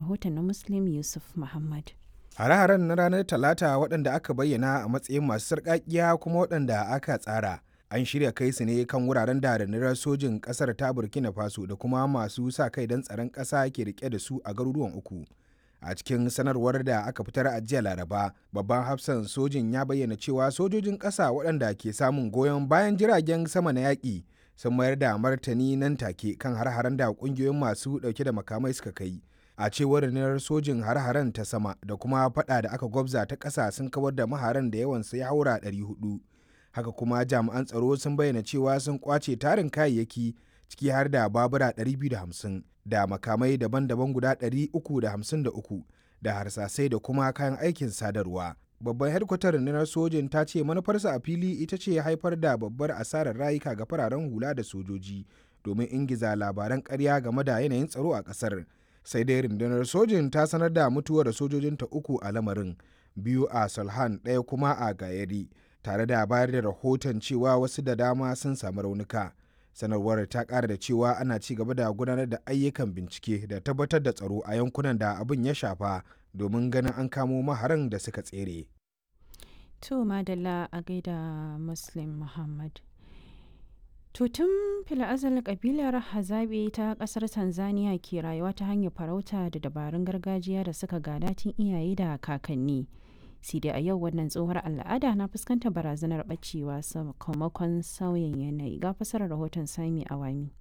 rahoton na Muslim Yusuf Muhammad. Hare-haren na ranar Talata waɗanda aka bayyana a matsayin masu sarƙaƙiya kuma waɗanda aka tsara. An shirya kai su ne kan wuraren da rundunar sojin ƙasar ta Burkina Faso da kuma masu sa kai don tsaron ƙasa ke rike da su a garuruwan uku. A cikin sanarwar da aka fitar a jiya Laraba, babban hafsan sojin ya bayyana cewa sojojin ƙasa waɗanda ke samun goyon bayan jiragen sama na yaƙi sun mayar da martani nan take kan har-haren da ƙungiyoyin masu ɗauke da makamai suka kai. a cewar rundunar sojin har-haren ta sama da kuma fada da aka gwabza ta ƙasa sun kawar da maharan da yawansa ya haura 400 haka kuma jami'an tsaro sun bayyana cewa sun kwace tarin kayayyaki ciki har da babura 250 da makamai daban-daban guda 353 da harsasai da kuma kayan aikin sadarwa babban hedkwatar rundunar sojin ta ce manufarsa a fili ita ce haifar da babbar asarar rayuka ga fararen hula da sojoji domin ingiza labaran ƙarya game da yanayin tsaro a ƙasar sai dai rundunar sojin ta sanar da mutuwar sojojinta uku a lamarin biyu a salhan ɗaya kuma a gayari tare da bayar da rahoton cewa wasu da dama sun samu raunuka sanarwar ta ƙara da cewa ana ci gaba da gudanar da ayyukan bincike da tabbatar da tsaro a yankunan da abin ya shafa domin ganin an kamo maharan da suka tsere. To madalla a gaida Muslim Muhammad. Tutun fila'azal kabilar Hazabe ta kasar Tanzania ke rayuwa ta hanyar farauta da dabarun gargajiya da suka gada tun iyaye da kakanni. sai dai a yau wannan tsohuwar al'ada na fuskantar barazanar bacewa sakamakon sauyin yanayi ga fasarar rahoton sami awami.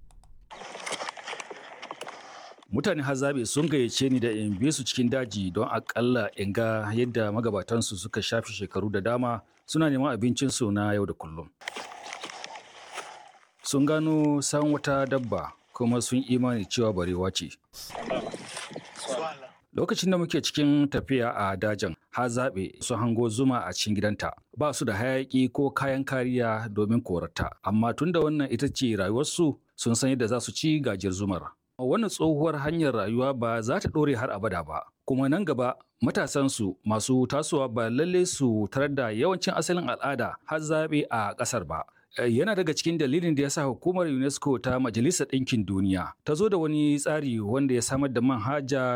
mutane hazabe sun gayyace ni da in bi su cikin daji don akalla in ga yadda magabatansu suka shafi shekaru da dama suna neman abincinsu na yau da kullum sun gano san wata dabba kuma sun imani cewa barewa ce lokacin da muke cikin tafiya a dajin ha zaɓe su hango zuma a cikin gidanta ba su da hayaƙi ko kayan kariya domin korata amma tunda wannan ita ce rayuwarsu sun san yadda za su ci gajiyar zumar wannan tsohuwar hanyar rayuwa ba za ta ɗore har abada ba kuma nan gaba matasansu masu tasowa ba lalle su tarar da yawancin asalin al'ada har zaɓe a ƙasar ba yana daga cikin dalilin da ya sa hukumar unesco ta majalisar ɗinkin duniya ta zo da wani tsari wanda ya samar da manhaja